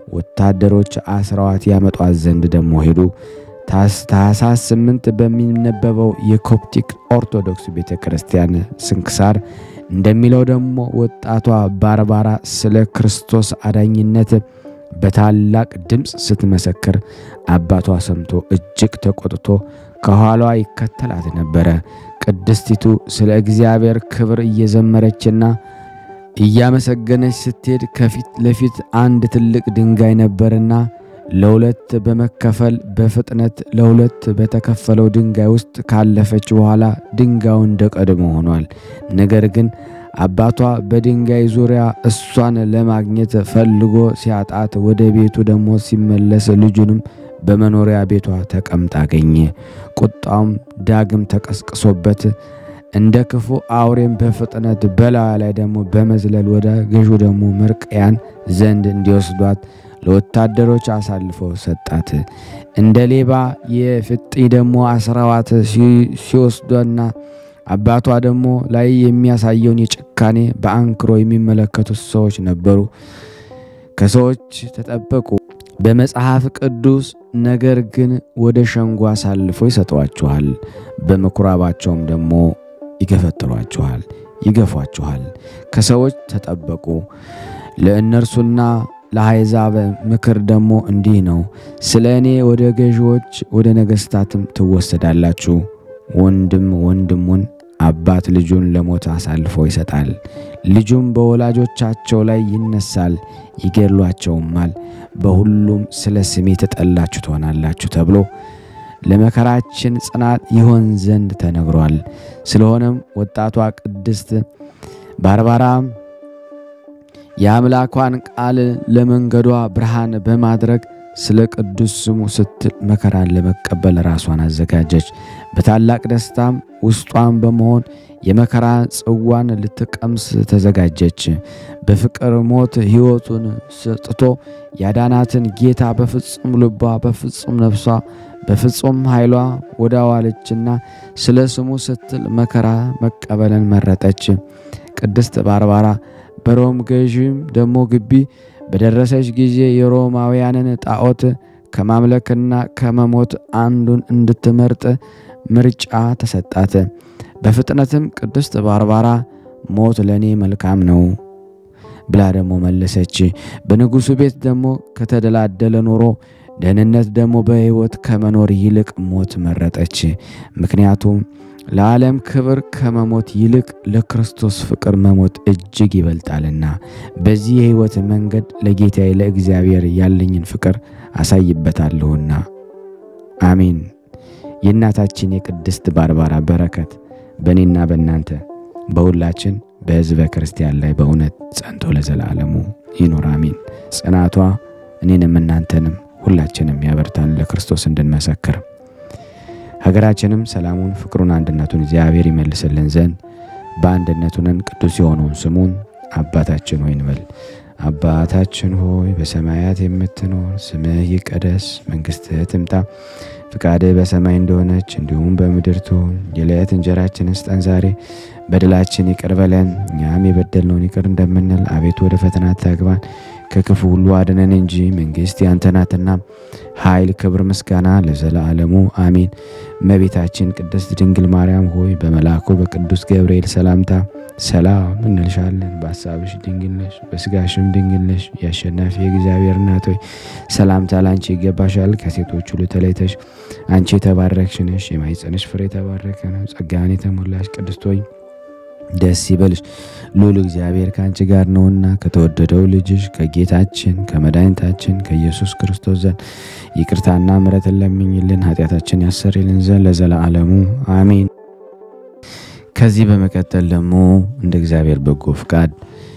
ወታደሮች አስረዋት ያመጧት ዘንድ ደግሞ ሄዱ። ታኅሳስ ስምንት በሚነበበው የኮፕቲክ ኦርቶዶክስ ቤተ ክርስቲያን ስንክሳር እንደሚለው ደግሞ ወጣቷ ባርባራ ስለ ክርስቶስ አዳኝነት በታላቅ ድምፅ ስትመሰክር አባቷ ሰምቶ እጅግ ተቆጥቶ ከኋሏ ይከተላት ነበረ። ቅድስቲቱ ስለ እግዚአብሔር ክብር እየዘመረችና እያመሰገነች ስትሄድ ከፊት ለፊት አንድ ትልቅ ድንጋይ ነበርና ለሁለት በመከፈል በፍጥነት ለሁለት በተከፈለው ድንጋይ ውስጥ ካለፈች በኋላ ድንጋዩ እንደ ቀድሞ ሆኗል። ነገር ግን አባቷ በድንጋይ ዙሪያ እሷን ለማግኘት ፈልጎ ሲያጣት ወደ ቤቱ ደግሞ ሲመለስ ልጁንም በመኖሪያ ቤቷ ተቀምጣ አገኘ። ቁጣውም ዳግም ተቀስቅሶበት እንደ ክፉ አውሬም በፍጥነት በላዩ ላይ ደግሞ በመዝለል ወደ ገዡ ደግሞ መርቅያን ዘንድ እንዲወስዷት ለወታደሮች አሳልፈው ሰጣት። እንደ ሌባ የፍጥኝ ደግሞ አስረዋት ሲወስዷና አባቷ ደግሞ ላይ የሚያሳየውን የጭካኔ በአንክሮ የሚመለከቱት ሰዎች ነበሩ። ከሰዎች ተጠበቁ። በመጽሐፍ ቅዱስ ነገር ግን ወደ ሸንጎ አሳልፎ ይሰጧችኋል፣ በምኩራባቸውም ደግሞ ይገፈጥሯችኋል፣ ይገፏችኋል። ከሰዎች ተጠበቁ። ለእነርሱና ለአሕዛብ ምክር ደግሞ እንዲህ ነው፣ ስለ እኔ ወደ ገዢዎች ወደ ነገሥታትም ትወሰዳላችሁ። ወንድም ወንድሙን አባት ልጁን ለሞት አሳልፎ ይሰጣል። ልጁም በወላጆቻቸው ላይ ይነሳል፣ ይገድሏቸውማል። በሁሉም ስለ ስሜ የተጠላችሁ ትሆናላችሁ ተብሎ ለመከራችን ጽናት ይሆን ዘንድ ተነግሯል። ስለሆነም ወጣቷ ቅድስት ባርባራ የአምላኳን ቃል ለመንገዷ ብርሃን በማድረግ ስለ ቅዱስ ስሙ ስትል መከራን ለመቀበል ራሷን አዘጋጀች። በታላቅ ደስታም ውስጧን በመሆን የመከራ ጽዋን ልትቀምስ ተዘጋጀች። በፍቅር ሞት ሕይወቱን ሰጥቶ ያዳናትን ጌታ በፍጹም ልቧ፣ በፍጹም ነፍሷ፣ በፍጹም ኃይሏ ወዳዋለችና ስለ ስሙ ስትል መከራ መቀበልን መረጠች። ቅድስት ባርባራ በሮም ገዥም ደግሞ ግቢ በደረሰች ጊዜ የሮማውያንን ጣዖት ከማምለክና ከመሞት አንዱን እንድትመርጥ ምርጫ ተሰጣት። በፍጥነትም ቅድስት ባርባራ ሞት ለእኔ መልካም ነው ብላ ደግሞ መለሰች። በንጉሡ ቤት ደግሞ ከተደላደለ ኖሮ ደህንነት ደግሞ በሕይወት ከመኖር ይልቅ ሞት መረጠች። ምክንያቱም ለዓለም ክብር ከመሞት ይልቅ ለክርስቶስ ፍቅር መሞት እጅግ ይበልጣልና። በዚህ የሕይወት መንገድ ለጌታዬ ለእግዚአብሔር ያለኝን ፍቅር አሳይበታለሁና። አሜን። የእናታችን የቅድስት ባርባራ በረከት በእኔና በእናንተ በሁላችን በሕዝበ ክርስቲያን ላይ በእውነት ጸንቶ ለዘላለሙ ይኑር አሜን። ጽናቷ እኔንም እናንተንም ሁላችንም ያበርታን ለክርስቶስ እንድንመሰክር ሀገራችንም ሰላሙን፣ ፍቅሩን፣ አንድነቱን እግዚአብሔር ይመልስልን ዘንድ በአንድነቱንን ቅዱስ የሆነውን ስሙን አባታችን ሆይ እንበል። አባታችን ሆይ በሰማያት የምትኖር ስምህ ይቀደስ፣ መንግሥትህ ትምጣ፣ ፍቃድህ በሰማይ እንደሆነች እንዲሁም በምድር ትሁን። የዕለት እንጀራችንን ስጠን ዛሬ፣ በደላችን ይቅር በለን እኛም የበደልነውን ይቅር እንደምንል፣ አቤቱ ወደ ፈተና አታግባን ከክፉ ሁሉ አድነን እንጂ መንግሥት ያንተ ናትና ኃይል፣ ክብር፣ ምስጋና ለዘላለሙ አሜን። እመቤታችን ቅድስት ድንግል ማርያም ሆይ በመልአኩ በቅዱስ ገብርኤል ሰላምታ ሰላም እንልሻለን። በሐሳብሽ ድንግል ነሽ፣ በሥጋሽም ድንግል ነሽ። የአሸናፊ የእግዚአብሔር እናት ሆይ ሰላምታ ላንቺ ይገባሻል። ከሴቶች ሁሉ ተለይተሽ አንቺ የተባረክሽ ነሽ፣ የማኅፀንሽ ፍሬ የተባረከ ነው። ጸጋን የተሞላሽ ቅድስት ሆይ ደስ ይበልሽ ልዑል እግዚአብሔር ከአንቺ ጋር ነውና ከተወደደው ልጅሽ ከጌታችን ከመድኃኒታችን ከኢየሱስ ክርስቶስ ዘንድ ይቅርታና ምሕረትን ለምኝልን ኃጢአታችን ያሰርልን ዘንድ ለዘላለሙ አሜን። ከዚህ በመቀጠል ደግሞ እንደ እግዚአብሔር በጎ ፍቃድ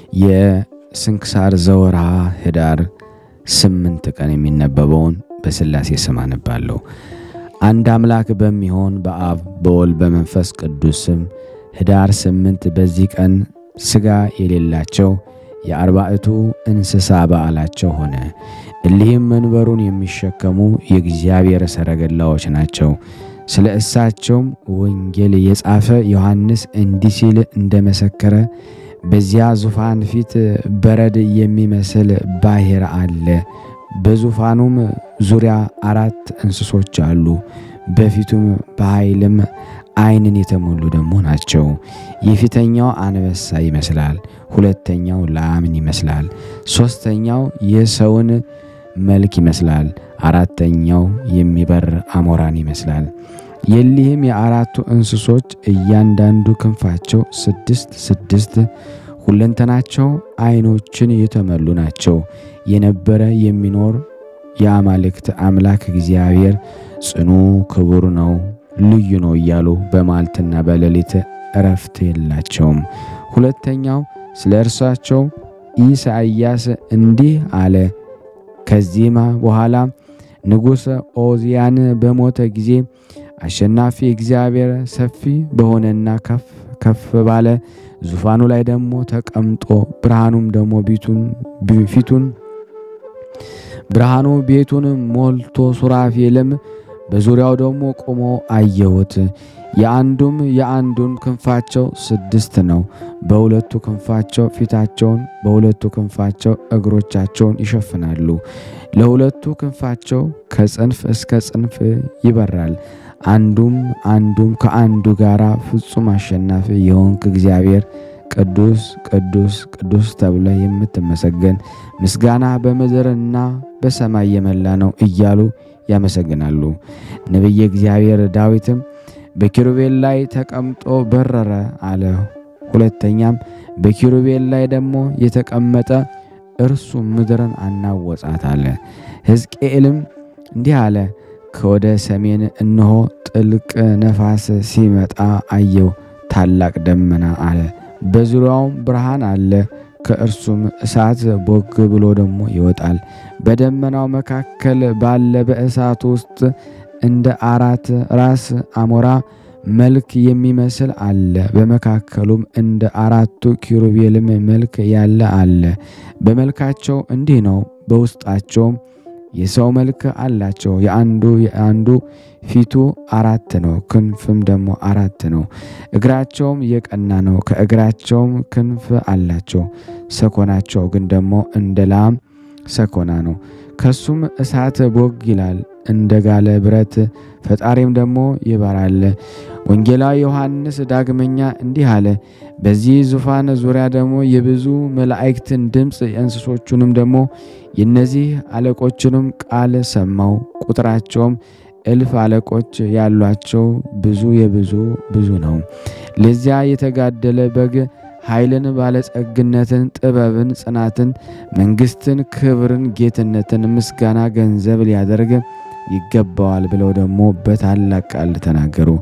የስንክሳር ዘወርሃ ኅዳር ስምንት ቀን የሚነበበውን በሥላሴ ስም አነባለሁ። አንድ አምላክ በሚሆን በአብ በወልድ በመንፈስ ቅዱስ ስም ኅዳር ስምንት በዚህ ቀን ሥጋ የሌላቸው የአርባዕቱ እንስሳ በዓላቸው ሆነ። እሊህም መንበሩን የሚሸከሙ የእግዚአብሔር ሰረገላዎች ናቸው። ስለ እሳቸውም ወንጌል የጻፈ ዮሐንስ እንዲህ ሲል እንደመሰከረ በዚያ ዙፋን ፊት በረድ የሚመስል ባሕር አለ። በዙፋኑም ዙሪያ አራት እንስሶች አሉ። በፊቱም በኃይልም ዓይንን የተሞሉ ደግሞ ናቸው። የፊተኛው አንበሳ ይመስላል፣ ሁለተኛው ላምን ይመስላል፣ ሦስተኛው የሰውን መልክ ይመስላል፣ አራተኛው የሚበር አሞራን ይመስላል። የሊህም የአራቱ እንስሶች እያንዳንዱ ክንፋቸው ስድስት ስድስት ሁለንተናቸው ዓይኖችን የተመሉ ናቸው። የነበረ የሚኖር የአማልክት አምላክ እግዚአብሔር ጽኑ ክቡር ነው፣ ልዩ ነው እያሉ በመዓልትና በሌሊት እረፍት የላቸውም። ሁለተኛው ስለ እርሳቸው ኢሳይያስ እንዲህ አለ። ከዚህም በኋላ ንጉሥ ኦዚያን በሞተ ጊዜ አሸናፊ እግዚአብሔር ሰፊ በሆነና ከፍ ከፍ ባለ ዙፋኑ ላይ ደግሞ ተቀምጦ ብርሃኑም ደግሞ ፊቱን ብርሃኑ ቤቱን ሞልቶ ሱራፌልም በዙሪያው ደግሞ ቆሞ አየሁት። የአንዱም የአንዱን ክንፋቸው ስድስት ነው። በሁለቱ ክንፋቸው ፊታቸውን፣ በሁለቱ ክንፋቸው እግሮቻቸውን ይሸፍናሉ። ለሁለቱ ክንፋቸው ከጽንፍ እስከ ጽንፍ ይበራል። አንዱም አንዱም ከአንዱ ጋር ፍጹም አሸናፊ የሆንክ እግዚአብሔር ቅዱስ ቅዱስ ቅዱስ ተብለ የምትመሰገን ምስጋና በምድርና በሰማይ የመላ ነው እያሉ ያመሰግናሉ። ነቢየ እግዚአብሔር ዳዊትም በኪሩቤል ላይ ተቀምጦ በረረ አለ። ሁለተኛም በኪሩቤል ላይ ደግሞ የተቀመጠ እርሱ ምድርን አናወጻት አለ። ሕዝቅኤልም እንዲህ አለ፣ ከወደ ሰሜን እነሆ ጥልቅ ነፋስ ሲመጣ አየው፣ ታላቅ ደመና አለ፣ በዙሪያውም ብርሃን አለ፣ ከእርሱም እሳት ቦግ ብሎ ደግሞ ይወጣል። በደመናው መካከል ባለ በእሳቱ ውስጥ እንደ አራት ራስ አሞራ መልክ የሚመስል አለ። በመካከሉም እንደ አራቱ ኪሩቤልም መልክ ያለ አለ። በመልካቸው እንዲህ ነው። በውስጣቸውም የሰው መልክ አላቸው። የአንዱ የአንዱ ፊቱ አራት ነው፣ ክንፍም ደግሞ አራት ነው። እግራቸውም የቀና ነው፣ ከእግራቸውም ክንፍ አላቸው። ሰኮናቸው ግን ደግሞ እንደ ላም ሰኮና ነው። ከሱም እሳት ቦግ ይላል እንደ ጋለ ብረት፣ ፈጣሪም ደግሞ ይበራል። ወንጌላዊ ዮሐንስ ዳግመኛ እንዲህ አለ። በዚህ ዙፋን ዙሪያ ደግሞ የብዙ መላእክትን ድምፅ የእንስሶቹንም ደግሞ የእነዚህ አለቆችንም ቃል ሰማው። ቁጥራቸውም እልፍ አለቆች ያሏቸው ብዙ የብዙ ብዙ ነው። ለዚያ የተጋደለ በግ ኃይልን፣ ባለጸግነትን፣ ጥበብን፣ ጽናትን፣ መንግስትን፣ ክብርን፣ ጌትነትን፣ ምስጋና ገንዘብ ሊያደርግ ይገባዋል ብለው ደግሞ በታላቅ ቃል ተናገሩ።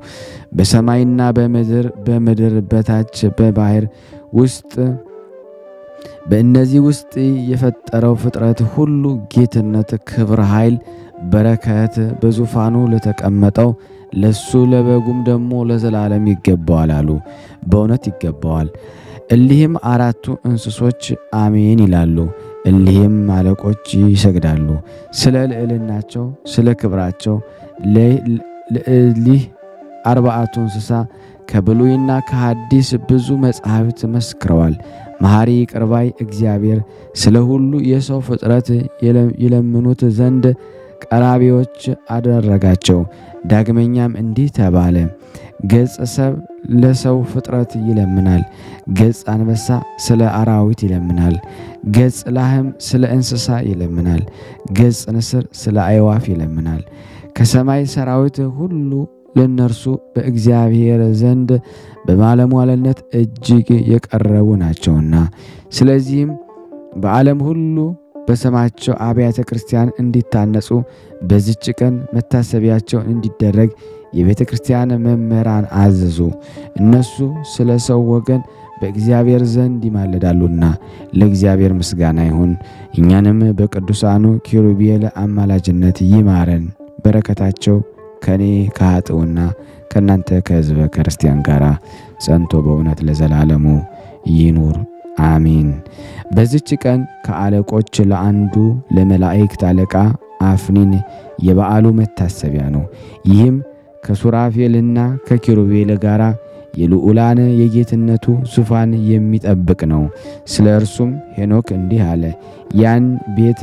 በሰማይና በምድር በምድር በታች በባህር ውስጥ በእነዚህ ውስጥ የፈጠረው ፍጥረት ሁሉ ጌትነት፣ ክብር፣ ኃይል፣ በረከት በዙፋኑ ለተቀመጠው ለሱ ለበጉም ደግሞ ለዘላለም ይገባዋል አሉ። በእውነት ይገባዋል። እሊህም አራቱ እንስሶች አሜን ይላሉ። እሊህም አለቆች ይሰግዳሉ። ስለ ልዕልናቸው፣ ስለ ክብራቸው ለእሊህ አርባዕቱ እንስሳ ከብሉይና ከሐዲስ ብዙ መጻሕፍት መስክረዋል። መሐሪ ቅርባይ እግዚአብሔር ስለ ሁሉ የሰው ፍጥረት ይለምኑት ዘንድ ቀራቢዎች አደረጋቸው። ዳግመኛም እንዲህ ተባለ፣ ገጽ ሰብ ለሰው ፍጥረት ይለምናል፣ ገጽ አንበሳ ስለ አራዊት ይለምናል፣ ገጽ ላህም ስለ እንስሳ ይለምናል፣ ገጽ ንስር ስለ አዕዋፍ ይለምናል። ከሰማይ ሰራዊት ሁሉ ለእነርሱ በእግዚአብሔር ዘንድ በባለሟልነት እጅግ የቀረቡ ናቸውና። ስለዚህም በዓለም ሁሉ በስማቸው አብያተ ክርስቲያን እንዲታነጹ በዚች ቀን መታሰቢያቸው እንዲደረግ የቤተ ክርስቲያን መምህራን አዘዙ። እነሱ ስለ ሰው ወገን በእግዚአብሔር ዘንድ ይማልዳሉና ለእግዚአብሔር ምስጋና ይሁን። እኛንም በቅዱሳኑ ኪሩቤል አማላጅነት ይማረን። በረከታቸው ከእኔ ከኃጥኡና ከእናንተ ከሕዝበ ክርስቲያን ጋር ጸንቶ በእውነት ለዘላለሙ ይኑር አሚን። በዚች ቀን ከአለቆች ለአንዱ ለመላእክት አለቃ አፍኒን የበዓሉ መታሰቢያ ነው። ይህም ከሱራፌልና ከኪሩቤል ጋር የልዑላን የጌትነቱ ዙፋን የሚጠብቅ ነው። ስለ እርሱም ሄኖክ እንዲህ አለ። ያን ቤት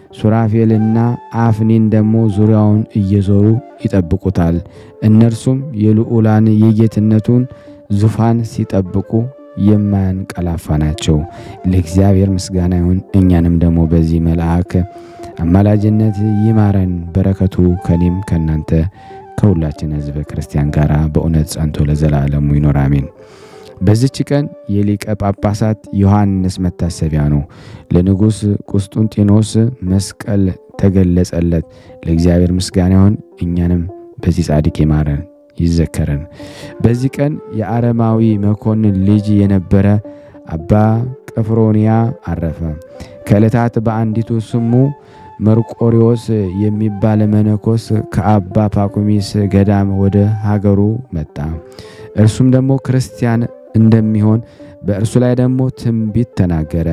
ሱራፌልና አፍኒን ደግሞ ዙሪያውን እየዞሩ ይጠብቁታል። እነርሱም የልዑላን የጌትነቱን ዙፋን ሲጠብቁ የማያንቀላፋ ናቸው። ለእግዚአብሔር ምስጋና ይሁን። እኛንም ደግሞ በዚህ መልአክ አማላጅነት ይማረን። በረከቱ ከኔም ከእናንተ ከሁላችን ሕዝበ ክርስቲያን ጋር በእውነት ጸንቶ ለዘላለሙ ይኖር አሜን። በዚች ቀን የሊቀ ጳጳሳት ዮሐንስ መታሰቢያ ነው። ለንጉሥ ቁስጡንጢኖስ መስቀል ተገለጸለት። ለእግዚአብሔር ምስጋና ይሁን። እኛንም በዚህ ጻድቅ ይማረን ይዘከረን። በዚህ ቀን የአረማዊ መኮንን ልጅ የነበረ አባ ቀፍሮንያ አረፈ። ከዕለታት በአንዲቱ ስሙ መርቆሪዎስ የሚባል መነኮስ ከአባ ፓኩሚስ ገዳም ወደ ሀገሩ መጣ። እርሱም ደግሞ ክርስቲያን እንደሚሆን በእርሱ ላይ ደግሞ ትንቢት ተናገረ።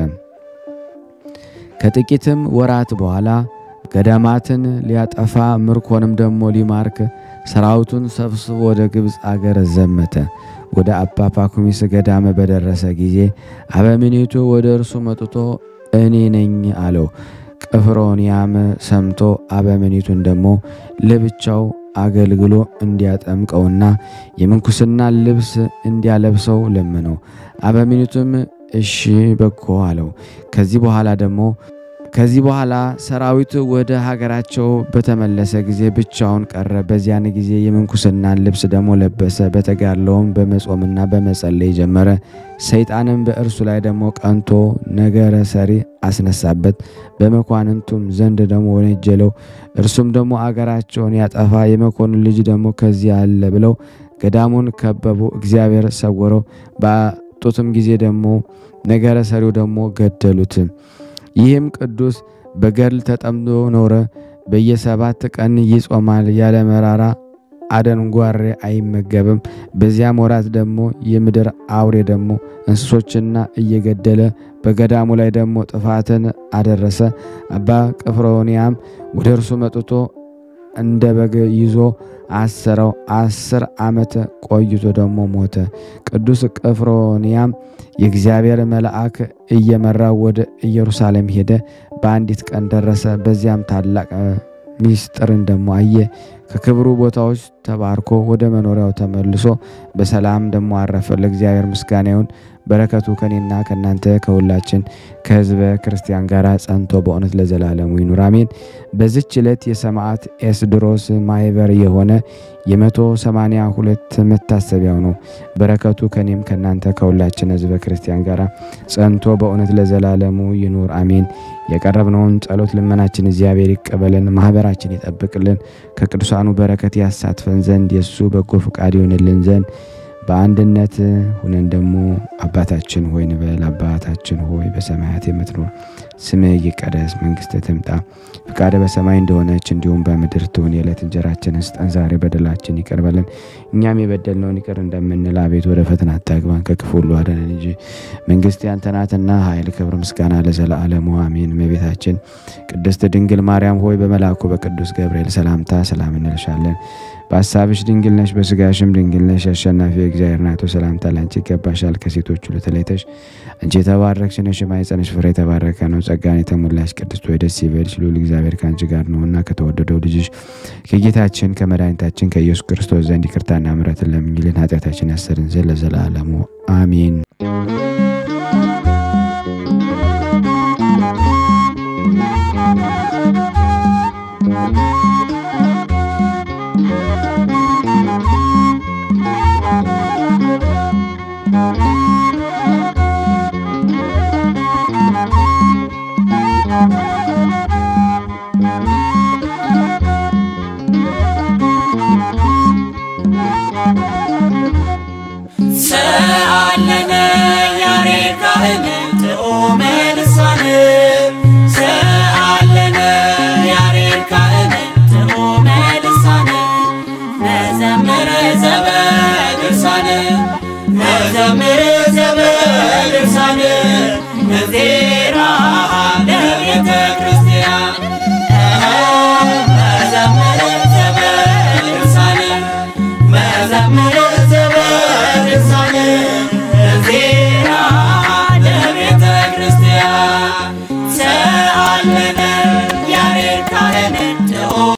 ከጥቂትም ወራት በኋላ ገዳማትን ሊያጠፋ ምርኮንም ደግሞ ሊማርክ ሰራዊቱን ሰብስቦ ወደ ግብፅ አገር ዘመተ። ወደ አባ ፓኩሚስ ገዳም በደረሰ ጊዜ አበምኔቱ ወደ እርሱ መጥቶ እኔ ነኝ አለው። ቅፍሮንያም ሰምቶ አበምኔቱን ደግሞ ለብቻው አገልግሎ እንዲያጠምቀውና የምንኩስና ልብስ እንዲያለብሰው ለመነው። አበምኔቱም እሺ በጎ አለው። ከዚህ በኋላ ደግሞ ከዚህ በኋላ ሰራዊቱ ወደ ሀገራቸው በተመለሰ ጊዜ ብቻውን ቀረ። በዚያን ጊዜ የምንኩስናን ልብስ ደግሞ ለበሰ። በተጋድሎውም በመጾምና በመጸለይ ጀመረ። ሰይጣንም በእርሱ ላይ ደግሞ ቀንቶ ነገረ ሰሪ አስነሳበት። በመኳንንቱም ዘንድ ደግሞ ወነጀለው። እርሱም ደግሞ አገራቸውን ያጠፋ የመኮንን ልጅ ደግሞ ከዚህ አለ ብለው ገዳሙን ከበቡ። እግዚአብሔር ሰወረው። ባጡትም ጊዜ ደግሞ ነገረ ሰሪው ደግሞ ገደሉት። ይህም ቅዱስ በገድል ተጠምዶ ኖረ። በየሰባት ቀን ይጾማል። ያለ መራራ አደንጓሬ አይመገብም። በዚያም ወራት ደግሞ የምድር አውሬ ደግሞ እንስሶችና እየገደለ በገዳሙ ላይ ደግሞ ጥፋትን አደረሰ። አባ ቅፍሮንያም ወደ እርሱ መጥቶ እንደ በግ ይዞ አሰረው። አስር ዓመት ቆይቶ ደግሞ ሞተ። ቅዱስ ቅፍሮንያም የእግዚአብሔር መልአክ እየመራው ወደ ኢየሩሳሌም ሄደ። በአንዲት ቀን ደረሰ። በዚያም ታላቅ ሚስጥርን ደግሞ አየ። ከክብሩ ቦታዎች ተባርኮ ወደ መኖሪያው ተመልሶ በሰላም ደግሞ አረፈ። ለእግዚአብሔር ምስጋና ይሁን። በረከቱ ከኔና ከእናንተ ከሁላችን ከሕዝበ ክርስቲያን ጋር ጸንቶ በእውነት ለዘላለሙ ይኑር አሜን። በዚች ዕለት የሰማዕት ኤስድሮስ ማህበር የሆነ የመቶ ሰማንያ ሁለት መታሰቢያው ነው። በረከቱ ከኔም ከእናንተ ከሁላችን ሕዝበ ክርስቲያን ጋር ጸንቶ በእውነት ለዘላለሙ ይኑር አሜን። የቀረብነውን ጸሎት ልመናችን እግዚአብሔር ይቀበልን፣ ማህበራችን ይጠብቅልን፣ ከቅዱሳኑ በረከት ያሳትፈን ዘንድ የእሱ በጎ ፈቃድ ይሆንልን ዘንድ በአንድነት ሁነን ደግሞ አባታችን ሆይ እንበል። አባታችን ሆይ በሰማያት የምትኖር ስምህ ይቀደስ፣ መንግስትህ ትምጣ፣ ፍቃደ በሰማይ እንደሆነች እንዲሁም በምድር ትሁን። የዕለት እንጀራችንን ስጠን ዛሬ፣ በደላችን ይቅር በለን እኛም የበደልነውን ይቅር እንደምንል፣ አቤት ወደ ፈተና አታግባን ከክፉ ሁሉ አድነን እንጂ መንግስት ያንተ ናትና ኃይል፣ ክብር፣ ምስጋና ለዘላለሙ አሜን። እመቤታችን ቅድስት ድንግል ማርያም ሆይ በመልአኩ በቅዱስ ገብርኤል ሰላምታ ሰላም እንልሻለን። በሀሳብሽ ድንግል ነሽ፣ በስጋሽም ድንግል ነሽ። አሸናፊ እግዚአብሔር ናቶ ሰላምታ ላንቺ ይገባሻል። ከሴቶች ሁሉ ተለይተሽ አንቺ የተባረክሽ ነሽ፣ የማኅፀንሽ ፍሬ የተባረከ ነው። ጸጋን የተሞላሽ ቅድስት ሆይ ደስ ይበልሽ፣ ልዑል እግዚአብሔር ከአንቺ ጋር ነውና ከተወደደው ልጅሽ ከጌታችን ከመድኃኒታችን ከኢየሱስ ክርስቶስ ዘንድ ይቅርታና ምሕረትን ለምኝልን ኃጢአታችን ያሰርን ዘንድ ለዘላለሙ አሜን። ሰ